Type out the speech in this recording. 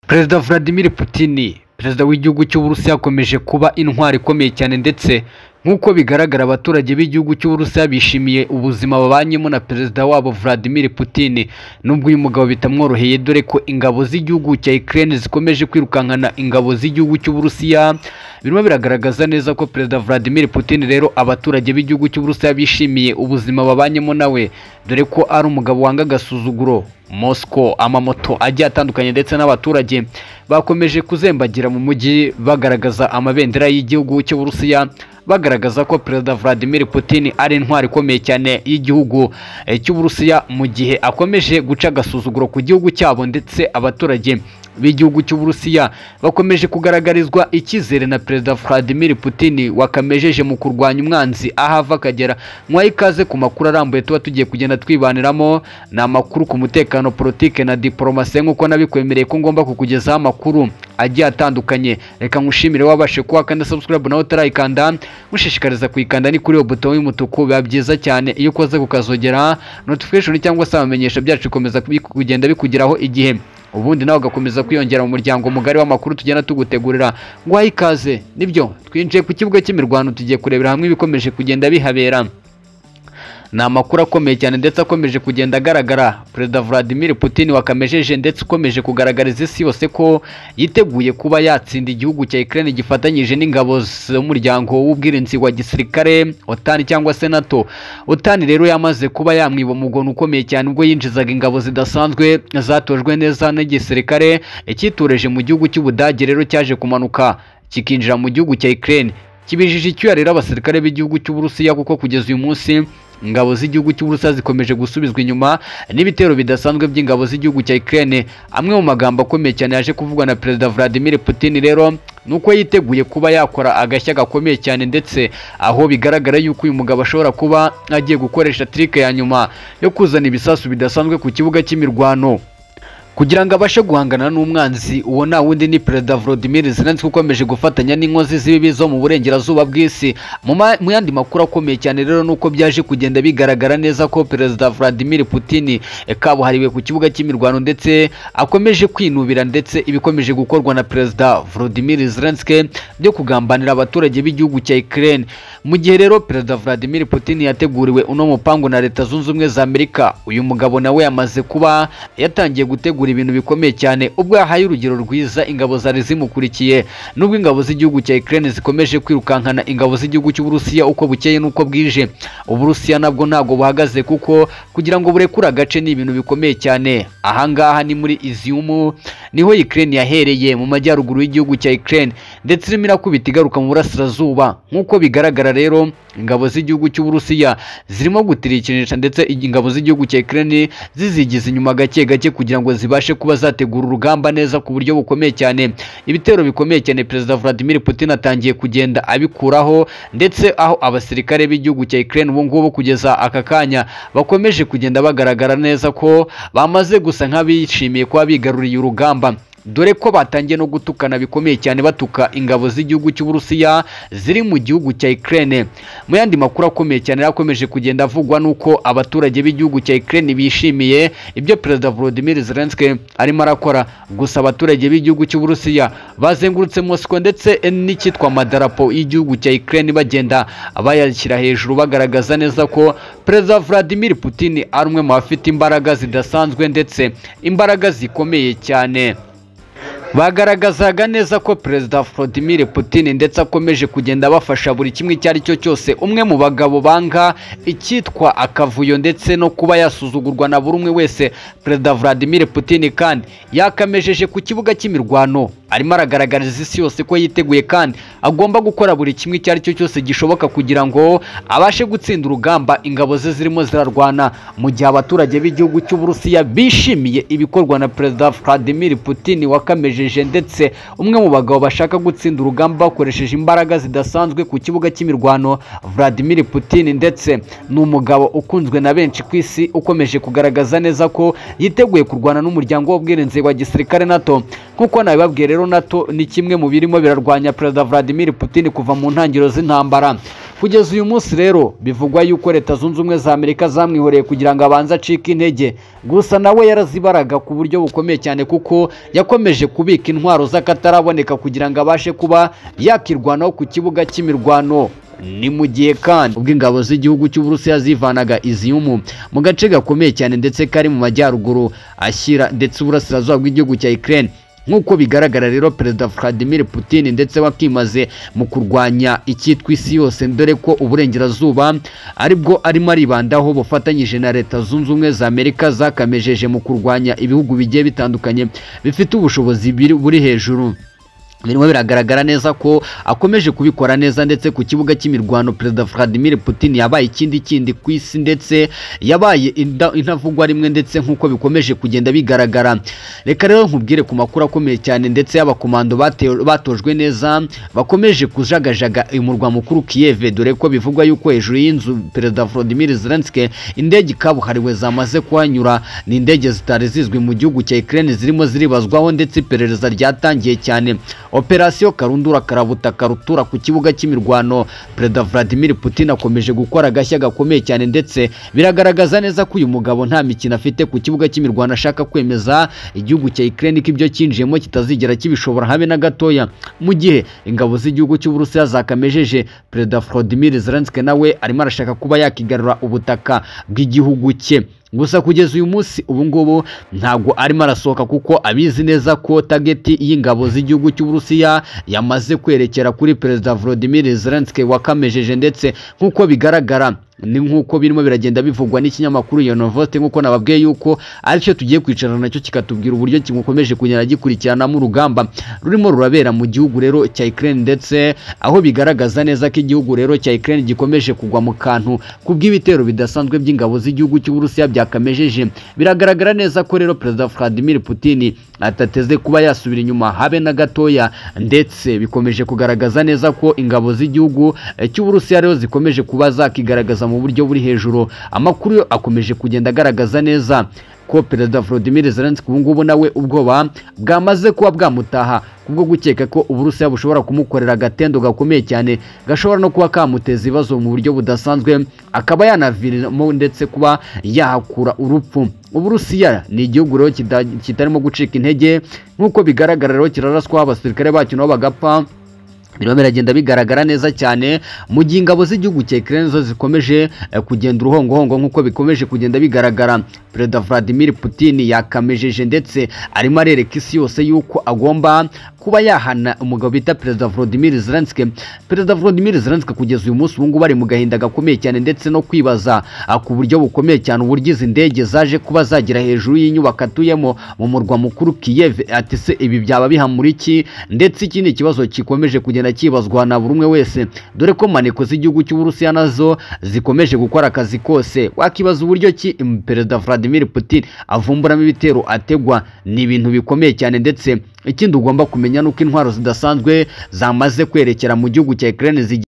perezida vladimir putin perezida w'igihugu cy'uburusiya yakomeje kuba intwari ikomeye cyane ndetse nk'uko bigaragara abaturage b'igihugu cy'uburusiya bishimiye ubuzima babanyemo na perezida wabo vladimir putin nubwo uyu mugabo bitamworoheye dore ko ingabo z'igihugu cya ukraine zikomeje kwirukankana ingabo z'igihugu cy'uburusiya birimo biragaragaza neza ko perezida vladimir putin rero abaturage b'igihugu cy'uburusiya bishimiye ubuzima babanyemo nawe dore ko ari umugabo wanga agasuzuguro Moscow amamoto agiye atandukanye ndetse n'abaturage bakomeje kuzembagira mu mujyi bagaragaza amabendera y'igihugu cy'uburusiya bagaragaza ko perezida vladimir putin ari intwari ikomeye cyane y'igihugu eh, cy'uburusiya mu gihe akomeje guca agasuzuguro ku gihugu cyabo ndetse abaturage b'igihugu cy'uburusiya bakomeje kugaragarizwa icyizere na perezida vladimir putin wakamejeje mu kurwanya umwanzi aho ava akagera mwahe ikaze ku makuru arambuye tuba tugiye kugenda twibaniramo ni amakuru ku mutekano politike na diporomasi nk'uko nabikwemereye ko ngomba kukugezaho amakuru agiye atandukanye reka nkushimire wabashe kuba kandi subscribe nawe utarayikanda mushishikariza kuyikanda ni kuri iyo buto y'umutuku biba byiza cyane iyo ukoze kukazogera notification cyangwa se amamenyesho byacu bikomeza kubi- kugenda bikugeraho igihe ubundi nawe ugakomeza kwiyongera mu muryango mugari w'amakuru tugenda tugutegurira nguhaye ikaze nibyo twinjiye ku kibuga cy'imirwano tugiye kurebera hamwe ibikomeje kugenda bihabera ni amakuru akomeye cyane ndetse akomeje kugenda agaragara perezida vladimir putin wakamejeje ndetse ukomeje kugaragariza isi yose ko yiteguye kuba yatsinda igihugu cya ukraine gifatanyije n'ingabo z'umuryango w'ubwirinzi wa gisirikare otani cyangwa se nato otani rero yamaze kuba yamwiba umugono ukomeye cyane ubwo yinjizaga ingabo zidasanzwe zatojwe neza n'igisirikare icyitureje mu gihugu cy'ubudage rero cyaje kumanuka kikinjira mu gihugu cya ukraine kibijije icyuya rero abasirikare b'igihugu cy'uburusiya kuko kugeza uyu munsi ingabo z'igihugu cy'uburusiya zikomeje gusubizwa inyuma n'ibitero bidasanzwe by'ingabo z'igihugu cya Ukraine amwe mu magambo akomeye cyane yaje kuvugwa na perezida Vladimir Putin rero ni uko yiteguye kuba yakora agashya gakomeye cyane ndetse aho bigaragara yuko uyu mugabo ashobora kuba agiye gukoresha trike ya nyuma yo kuzana ibisasu bidasanzwe ku kibuga cy'imirwano kugira ngo abashe guhangana n'umwanzi uwo nta wundi ni perezida Volodymyr Zelensky ukomeje gufatanya n'inkozi z'ibibi zo mu burengerazuba bw'isi mu ma- mu yandi makuru akomeye cyane rero nuko byaje kugenda bigaragara neza ko perezida Vladimir Putin eh, kabuhariwe ku kibuga cy'imirwano ndetse akomeje kwinubira ndetse ibikomeje gukorwa na perezida Volodymyr Zelensky byo kugambanira abaturage b'igihugu cya Ukraine mu gihe rero perezida Vladimir Putin yateguriwe uno mupangu na leta zunze ubumwe za Amerika uyu mugabo nawe yamaze kuba yatangiye gutegura ibintu bikomeye cyane ubwo yahaye urugero rwiza ingabo zari zimukurikiye nubwo ingabo z'igihugu cya Ukraine zikomeje kwirukankana ingabo z'igihugu cy'Uburusiya uko bukeye n'uko bwije Uburusiya nabwo ntago buhagaze kuko kugira ngo burekure agace ni ibintu bikomeye cyane ahangaha ni muri Izium niho Ukraine yahereye mu majyaruguru y'igihugu cya Ukraine ndetse irimo irakubita igaruka mu burasirazuba nk'uko bigaragara rero ingabo z'igihugu cy'Uburusiya zirimo gutirikinisha ndetse ingabo z'igihugu cya Ukraine zizigiza inyuma gake gake kugira ngo zibashe kuba zategura urugamba neza ku buryo bukomeye cyane ibitero bikomeye cyane perezida Vladimir Putin atangiye kugenda abikuraho ndetse aho abasirikare b'igihugu cya Ukraine ubu ngubu kugeza aka kanya bakomeje kugenda bagaragara neza ko bamaze gusa nk'abishimiye kuba bigaruriye urugamba dore ko batangiye no gutukana bikomeye cyane batuka ingabo z'igihugu cy'uburusiya ziri mu gihugu cya Ukraine mu yandi makuru akomeye cyane yari akomeje kugenda avugwa nuko abaturage b'igihugu cya Ukraine bishimiye ibyo perezida Volodymyr Zelensky arimo arakora gusa abaturage b'igihugu cy'uburusiya bazengurutse Moscow ndetse n'icyitwa amadarapo y'igihugu cya Ukraine bagenda bayashyira hejuru bagaragaza neza ko perezida Vladimir Putin ari umwe mu bafite imbaraga zidasanzwe ndetse imbaraga zikomeye cyane bagaragazaga neza ko perezida Vladimir Putin ndetse akomeje kugenda bafasha buri kimwe icyo ari cyo cyose umwe mu bagabo banga icyitwa akavuyo ndetse no kuba yasuzugurwa na buri umwe wese perezida Vladimir Putin kandi yakamejeje ku kibuga cy'imirwano arimo aragaragariza isi yose ko yiteguye kandi agomba gukora buri kimwe icyo ari cyo cyose gishoboka kugira ngo abashe gutsinda urugamba ingabo ze zirimo zirarwana mu gihe abaturage b'igihugu cy'uburusiya bishimiye ibikorwa na perezida vladimir putin wakamejeje ndetse umwe mu bagabo bashaka gutsinda urugamba bakoresheje imbaraga zidasanzwe ku kibuga cy'imirwano vladimir putin ndetse ni umugabo ukunzwe na benshi ku isi ukomeje kugaragaza neza ko yiteguye kurwana n'umuryango w'ubwirinzi wa gisirikare nato nk'uko nabibabwiye rero nato ni kimwe mu birimo birarwanya perezida vladimir putin kuva mu ntangiriro z'intambara kugeza uyu munsi rero bivugwa yuko leta zunze ubumwe za amerika zamwihoreye kugira ngo abanze acike intege gusa nawe yarazibaraga ku buryo bukomeye cyane kuko yakomeje kubika intwaro z'akataraboneka kugira ngo abashe kuba yakirwanaho ku kibuga cy'imirwano ni mu gihe kandi ubwo ingabo z'igihugu cy'uburusiya zivanaga iziyumu mu gace gakomeye cyane ndetse kari mu majyaruguru ashyira ndetse uburasirazuba bw'igihugu cya ukraine nk'uko bigaragara rero perezida vladimir putin ndetse bakimaze mu kurwanya icyitwa isi yose dore ko uburengerazuba aribwo arimo aribandaho bufatanyije na leta zunze ubumwe za amerika zakamejeje mu kurwanya ibihugu bigiye bitandukanye bifite ubushobozi biri- buri hejuru birimo biragaragara neza ko akomeje kubikora neza ndetse ku kibuga cy'imirwano perezida vladimir putin yabaye ikindi kindi ku isi ndetse yabaye inda- intavugwa rimwe ndetse nk'uko bikomeje kugenda bigaragara reka rero nkubwire ku makuru akomeye cyane ndetse y'abakomando batewe- batojwe neza bakomeje kujagajaga umurwa mukuru kiyeve dore ko bivugwa yuko hejuru y'inzu perezida vladimir zelensky indege kabuhariwe zamaze kuhanyura ni indege zitari zizwi mu gihugu cya ukraine zirimo ziribazwaho ndetse iperereza ryatangiye cyane operasiyo karundura karabutaka rutura ku kibuga cy'imirwano perezida vladimir putin akomeje gukora agashya gakomeye cyane ndetse biragaragaza neza ko uyu mugabo nta mikino afite ku kibuga cy'imirwano ashaka kwemeza igihugu cya ukraine ko ibyo cyinjiyemo kitazigera kibishobora habe na gatoya mu gihe ingabo z'igihugu cy'uburusiya zakamejeje perezida vladimir zelensky nawe arimo arashaka kuba yakigarura ubutaka bw'igihugu cye gusa kugeza uyu munsi ubungubu ntabwo arimo arasohoka kuko abizi neza ko tageti y'ingabo z'igihugu cy'uburusiya yamaze kwerekera kuri perezida volodimir zelensky wakamejeje ndetse nk'uko bigaragara ni nk'uko birimo biragenda bivugwa n'ikinyamakuru iyo novote nk'uko nababwiye yuko aricyo tugiye kwicarana nacyo kikatubwira uburyo kimukomeje kugenda gikurikiranamo urugamba rurimo rurabera mu gihugu rero cya Ukraine ndetse aho bigaragaza neza ko igihugu rero cya Ukraine gikomeje kugwa mu kantu kubw'ibitero bidasanzwe by'ingabo z'igihugu cy'uburusiya byakamejeje biragaragara neza ko rero perezida Vladimir Putin atateze kuba yasubira inyuma habe na gatoya ndetse bikomeje kugaragaza neza ko ingabo z'igihugu eh, cy'uburusiya rero zikomeje kuba zakigaragaza mu buryo buri hejuru amakuru yo akomeje kugenda agaragaza neza ko perezida Volodymyr Zelensky ubu ngubu nawe ubwoba bwamaze kuba bwamutaha kubwo gukeka ko uburusiya bushobora kumukorera agatendo gakomeye cyane gashobora no kuba kamuteza ibibazo mu buryo budasanzwe akaba yanaviramo ndetse kuba yahakura urupfu uburusiya ni igihugu rero kita- kitarimo gucika intege nk'uko bigaragara rero kiraraswaho abasirikare bacyo nabo bagapfa birimo biragenda bigaragara neza cyane mu gihe ingabo z'igihugu cya Ukraine zo zikomeje eh, kugenda uruhongohongo nk'uko bikomeje kugenda bigaragara perezida Vladimir Putin yakamejeje ndetse arimo arereka isi yose yuko agomba kuba yahana umugabo bita perezida Volodymyr Zelensky perezida Volodymyr Zelensky kugeza uyu munsi ubu ngubu ari mu gahinda gakomeye cyane ndetse no kwibaza ah, ku buryo bukomeye cyane uburyo izi ndege zaje kuba zagera hejuru y'inyubako atuyemo mu murwa mukuru Kiev ati se ibi byaba bihamura iki ndetse iki ni ikibazo gikomeje kugenda kibazwa na buri umwe wese dore ko maneko z'igihugu cy'uburusiya nazo zikomeje gukora akazi kose wakibaza uburyo ki im- perezida Vladimir Putin avumburamo ibitero ategwa ni ibintu bikomeye cyane ndetse ikindi ugomba kumenya ni uko intwaro zidasanzwe zamaze kwerekera mu gihugu cya Ukraine zigiye